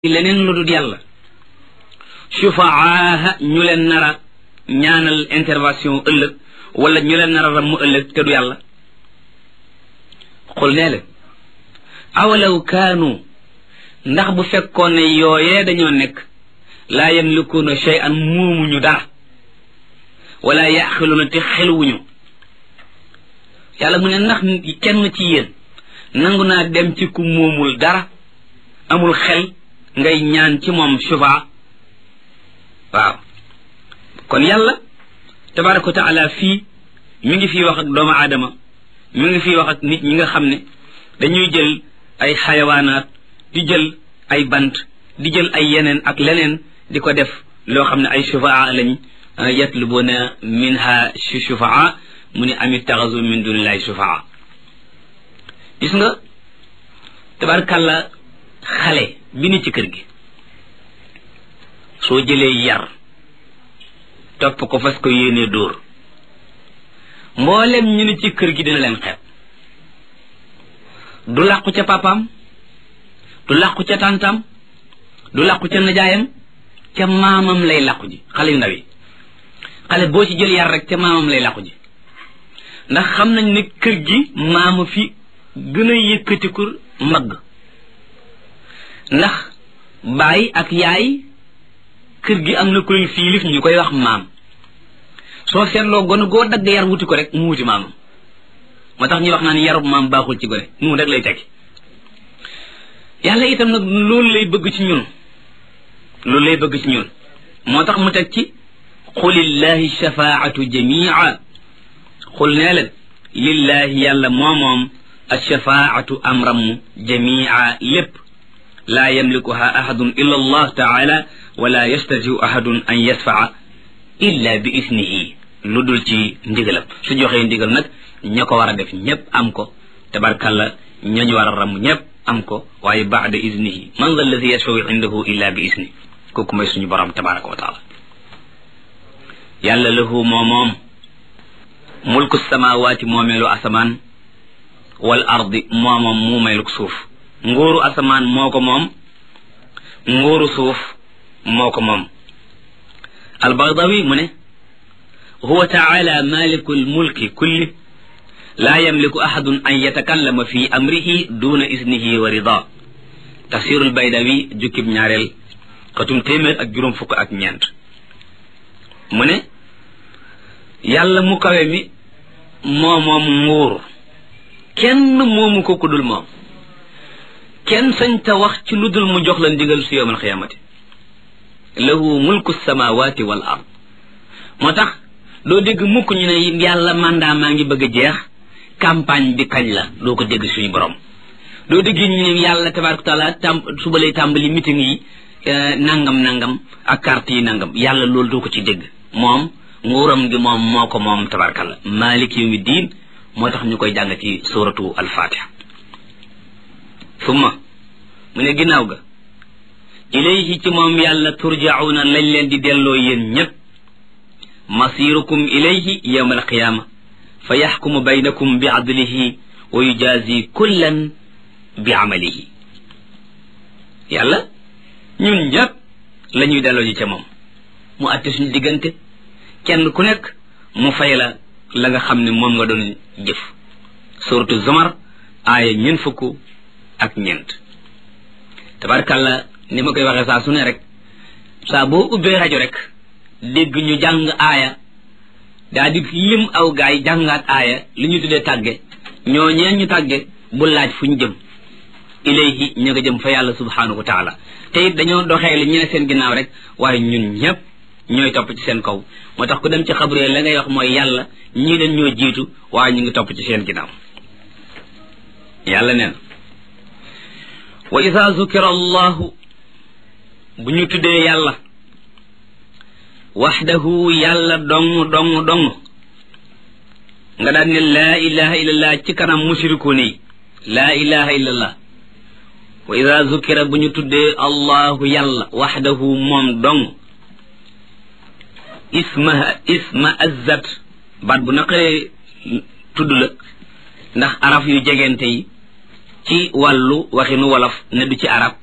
leneen lu dul yàlla sufaaha ñu leen nar a ñaanal intervention ëllëg wala ñu leen nar a ramm ëllëg te du yàlla xul nee leen awalaw kaanu ndax bu fekkoon ne yooyee dañoo nekk laa yamlikuuna shay'an muumuñu dara wala yaqiluuna te xelwuñu yàlla mu ne ndax kenn ci yéen nangu naa dem ci ku moomul dara amul xel ngay ñaan ci moom sufa waaw kon yàlla tabaraka wa taala fii mi ngi fii wax ak doomu aadama mi ngi fii wax ak nit ñi nga xam ne dañuy jël ay xayawaanaat di jël ay bant di jël ay yeneen ak leneen di ko def loo xam ne ay sufaa lañ yatlubuna minha sufaa mu ne amit taxasu min dunillahi sufaa gis nga tabarkàlla xale bi ni ci kër gi soo jëlee yar topp ko fas ko yéenee dóor mboolem ñu ni ci kër gi dina leen xeeb du làqu ca papaam du làqu ca tàntam du làqu ca najaayam ca maamam lay làqu ji xale yu ndaw yi xale boo ci jël yar rek ca maamam lay làqu ji ndax xam nañ ne kër gi maama fi gën a yëkkatiku mbagg ndax baay ak yaay kër gi am na koy fiilif ñu koy wax maam soo seetloo gone goo dagg yar wuti ko rek mu wuti maamam moo tax ñuy wax naan yarub maam baaxul ci gone mu rek lay tekki yàlla itam nag loolu lay bëgg ci ñun loolu lay bëgg ci ñun moo tax mu teg ci xulillahi shafaatu jamia xul nee leen lillahi yàlla moomoom alshafaatu amram jamia lépp laa yamlikuha ahadun illa allah taala wala yastatiu ahadun an yasfaa illa bi isnihi lu dul ci ndigalam su joxee ndigal nag ña ko war a def ñépp am ko tabarkalla ñañu war a ramm ñépp am ko waaye baada isnihi man dha alladi yashfau indahu illa bi isni kooku mooy suñu borom tabaraka wa taala yàlla lahu moo moom mulku samawaati moomeelu asamaan wal ardi moo moom muumeelu suuf nguuru asamaan moo ko moom nguuru suuf moo ko moom albagdawi mu ne huwa taala maliku lmulki kulli laa yamliku ahadun an yatakallama fi amrihi duna isnihi wa rida tafsirul baydawi jukkib ñaareel xatum téeméer ak juróom fukk ak ñeent mu ne yàlla mu kawe mi moo moom nguur kenn moomu ko ku dul moom kenn sañ ta wax ci lu dul mu jox la ndigal su yowmal xiyaamati lahu mulku samawati wal ard moo tax doo dégg mukk ñu ne yàlla mandat maa ngi bëgg a jeex campagne bi kañ la doo ko dégg suñu borom doo dégg ñu ne yàlla tabaraka taala tam suba lay tàmbali meeting yi nangam nangam ak carte yi nangam yàlla loolu doo ko ci dégg moom nguuram gi moom moo ko moom tabarakalla malik yawmi diin moo tax ñu koy jàng ci suratu alfatiha summa mu ne ginnaaw ga ilayhi ci moom yàlla turjauna lañ leen di delloo yéen ñépp masirukum ilayhi yawma alqiyama fa yaxkumu baynakum bi adlihi wa yujazi kullan bi amalihi yàlla ñun ñépp la ñuy delloo ji ca moom mu àtte suñu diggante kenn ku nekk mu fay la la nga xam ne moom nga doon jëf suratu zumar aaya ñeent fukk ak ñeent tabarkàlla ni ma koy waxee saa su ne rek saa boo ubbee rajo rek dégg ñu jàng aaya daa di lim aw gaay jàngaat aaya li ñu tuddee tàgge ñoo ñeen ñu tàgge bu laaj fu ñu jëm ilayhi ñu nga jëm fa yàlla subhanahu wa taala te it dañoo doxee li ñu ne seen ginnaaw rek waaye ñun ñépp ñooy topp ci seen kaw moo tax ku dem ci xabre la ngay wax mooy yàlla ñii dañ ñoo jiitu waaye ñu ngi topp ci seen ginnaaw yàlla neen wa ida zukira allahu bu ñu tuddee yàlla waxdahu yàlla dong dong dong nga daan ne laa ilaha illallah ci kanam mushrikuun yi laa ilaha illallah wa ida zukira bu ñu tuddee allahu yàlla waxdahu moom dong isma isma azzat baat bu naqaree tudd la ndax araf yu jegente yi ci wàllu waxinu wolof ne du ci arab